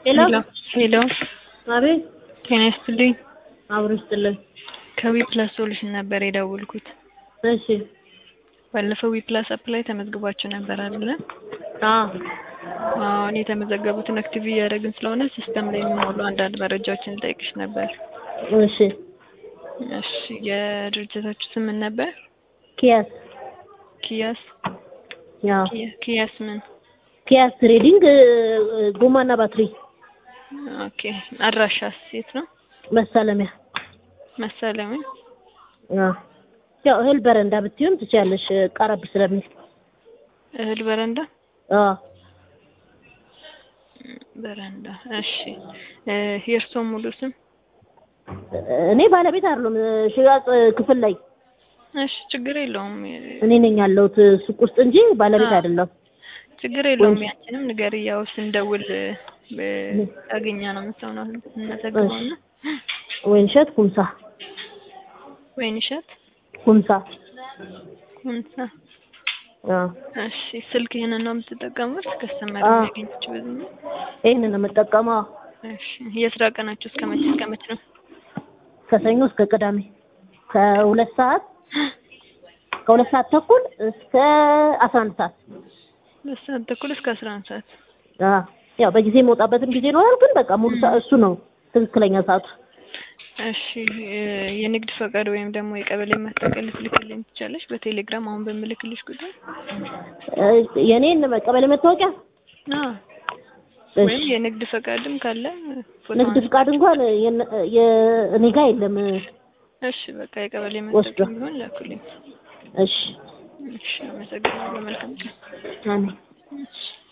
ሄሎ ሄሎ አቤት ጤና ይስጥልኝ። አብሮ ይስጥልን። ከዊ ፕላስ ሶሉሽን ነበር የደወልኩት። እሺ ባለፈው ዊ ፕላስ አፕ ላይ ተመዝግባችሁ ነበር አይደለ? አዎ አሁን የተመዘገቡትን አክቲቭ እያደረግን ስለሆነ ሲስተም ላይ የሚሞሉ አንዳንድ መረጃዎችን ልጠይቅሽ ነበር። እሺ እሺ የድርጅታችሁ ስም ምን ነበር? ኪያስ ኪያስ ያው ኪያ- ኪያስ ምን? ኪያስ ትሬዲንግ ጎማና ባትሪ ኦኬ አድራሻስ የት ነው? መሳለሚያ መሳለሚያ አዎ ያው እህል በረንዳ ብትሆን ትችያለሽ ቀረብ ስለሚል እህል በረንዳ አዎ በረንዳ። እሺ እ የእርስዎ ሙሉ ስም? እኔ ባለቤት አይደለም ሽያጭ ክፍል ላይ እሺ ችግር የለውም እኔ ነኝ ያለሁት ሱቅ ውስጥ እንጂ ባለቤት አዎ። አይደለም ችግር የለውም። ያንቺንም ንገሪ። ያው ስንደውል አገኛ ነው የምትሰው ነው እናዘግበውና ወይንሸት ኩምሳ ወይንሸት ኩምሳ ኩንሳ። አዎ እሺ ስልክ ይህንን ነው የምትጠቀሙት? ከስተመር አዎ። የሚያገኘችው በዚህ ነው? ይሄንን ነው የምጠቀመው እሺ የስራ ቀናችሁ እስከ መቼ እስከ መቼ ነው? ከሰኞ እስከ ቅዳሜ ከሁለት ሰዓት ከሁለት ሰዓት ተኩል እስከ አስራ አንድ ሰዓት ሁለት ሰዓት ተኩል እስከ አስራ አንድ ሰዓት። አዎ ያው በጊዜ የመውጣበትም ጊዜ ይኖራል፣ ግን በቃ ሙሉ ሰዓት እሱ ነው ትክክለኛ ሰዓቱ። እሺ የ- የንግድ ፈቃድ ወይም ደግሞ የቀበሌ መታወቂያ ልትልክልኝ ትቻለሽ? በቴሌግራም አሁን በምልክልሽ ቁጥር እ የኔን ቀበሌ መታወቂያ አዎ እሺ። ወይም የንግድ ፈቃድም ካለ ፎቶ ንግድ ፍቃድ እንኳን የነ- የ- እኔ ጋር የለም። እሺ በቃ የቀበሌ ወስዶ። መታወቂያ ቢሆን ላኩልኝ። እሺ እሺ አመሰግናለሁ። መልካም ቀን። አሜን። እሺ